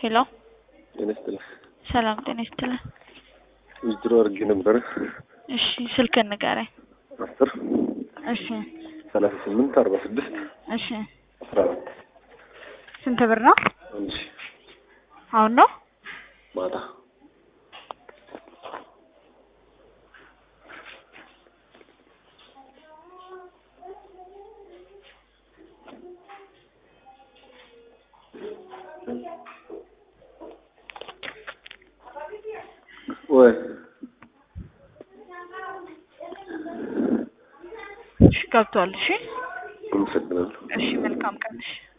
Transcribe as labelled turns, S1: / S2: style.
S1: ሄሎ
S2: ጤና ይስጥልኝ።
S1: ሰላም ጤና ይስጥልኝ።
S2: ዊዝድሮ አድርጌ ነበረ
S1: እሺ ስልክህን ንገረኝ።
S2: አስር
S1: እሺ
S2: ሰላሳ ስምንት አርባ ስድስት
S1: እሺ
S2: አስራ አራት
S1: ስንት ብር ነው?
S2: አንድ ሺ
S1: አሁን ነው?
S2: ማታ ወይ
S1: እሺ ገብቷል። እሺ
S2: አመሰግናለሁ።
S1: እሺ መልካም ቀን። እሺ